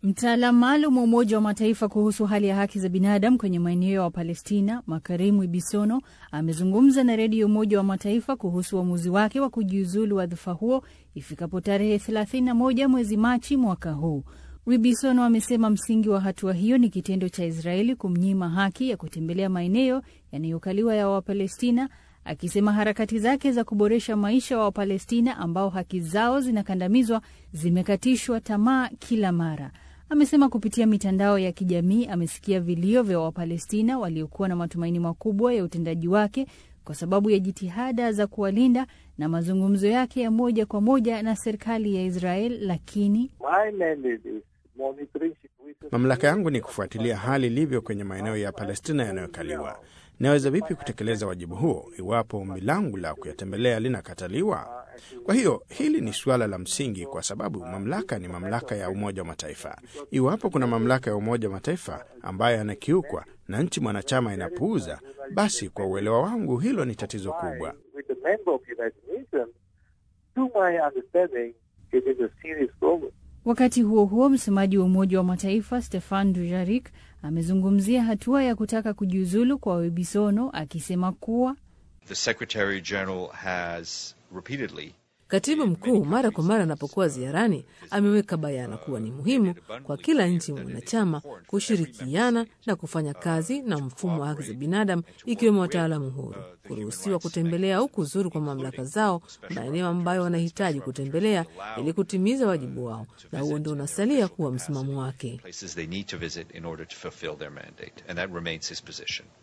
Mtaalamu maalum wa Umoja wa Mataifa kuhusu hali ya haki za binadamu kwenye maeneo ya Wapalestina, Makarimu Ibisono, amezungumza na redio ya Umoja wa Mataifa kuhusu uamuzi wa wake wa kujiuzulu wadhifa huo ifikapo tarehe 31 mwezi Machi mwaka huu. Wibisono amesema msingi wa hatua hiyo ni kitendo cha Israeli kumnyima haki ya kutembelea maeneo yanayokaliwa ya Wapalestina, akisema harakati zake za kuboresha maisha wa Wapalestina ambao haki zao zinakandamizwa zimekatishwa tamaa kila mara. Amesema kupitia mitandao ya kijamii amesikia vilio vya Wapalestina waliokuwa na matumaini makubwa ya utendaji wake kwa sababu ya jitihada za kuwalinda na mazungumzo yake ya moja kwa moja na serikali ya Israel, lakini mamlaka yangu ni kufuatilia hali ilivyo kwenye maeneo ya Palestina yanayokaliwa. Naweza vipi kutekeleza wajibu huo iwapo ombi langu la kuyatembelea linakataliwa? Kwa hiyo hili ni suala la msingi, kwa sababu mamlaka ni mamlaka ya Umoja wa Mataifa. Iwapo kuna mamlaka ya Umoja wa Mataifa ambayo yanakiukwa na nchi mwanachama inapuuza, basi kwa uelewa wangu hilo ni tatizo kubwa. Wakati huo huo, msemaji wa Umoja wa Mataifa Stefan Dujarric amezungumzia hatua ya kutaka kujiuzulu kwa Webisono akisema kuwa The Secretary General has repeatedly Katibu mkuu mara kwa mara anapokuwa ziarani ameweka bayana kuwa ni muhimu kwa kila nchi mwanachama kushirikiana na kufanya kazi na mfumo wa haki za binadamu, ikiwemo wataalamu huru kuruhusiwa kutembelea au kuzuru kwa mamlaka zao maeneo ambayo wanahitaji kutembelea ili kutimiza wajibu wao, na huo ndio unasalia kuwa msimamo wake. places they need to visit in order to fulfill their mandate, and that remains his position.